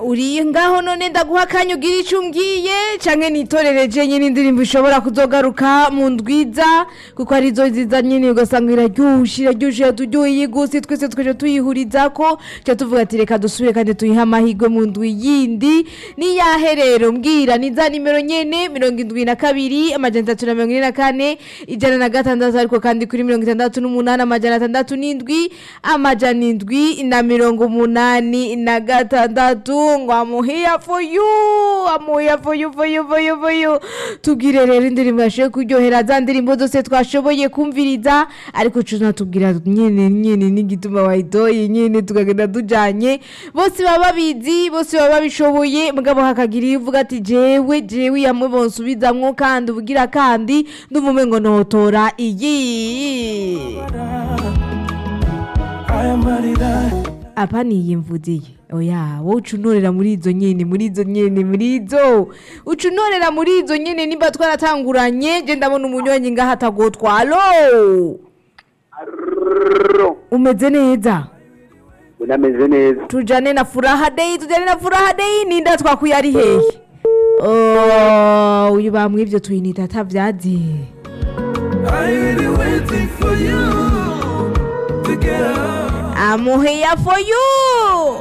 uri ngaho none ndaguha akanya ugira icyo umbwiye canke nitorere jenye n'indirimbo ishobora kuzogaruka mu ndwiza kuko arizo nziza nyine ugasanga iraryushe iraryushe yaturyoheye gose twese twaje tuyihurizako ca tuvuga ati reka dusubire kandi tuyihe amahirwe mu ndwi yindi niyahe rero mbwira ni za nimero nyene mirongo indwi na kabiri amajana atatu na mirongo ine na kane ijana na gatandatu ariko kandi kuri mirongo itandatu n'umunani amajana atandatu n'indwi amajana indwi na mirongo umunani na gatandatu ngo I'm here for you I'm here for you for you for you for you tubwire rero indirimbo yashoboye kuryohera za ndirimbo zose twashoboye kumviriza ariko tunatubwira nyene nyene n'igituma wayitoye nyene tukagenda tujanye bose baba babizi bose baba babishoboye mugabo hakagira iyo uvuga ati jewe jewe yamwe bonsubizamwo kandi ubugira kandi ndumume ngo notora iyi aya marira apa niyimvugiye oya wowe uca unorera muri izo nyene muri izo nyene muri izo uca unorera muri izo nyene nimba twaratanguranye je ndabona umunywanyi ngaho atagotwalo umeze neza unameze neza tujane na furaha day tujane na furaha day ninda twakuye ari hehe Oh, uyu bamwivyo tuyinita atavyazi I really waiting for you to get up I'm here for you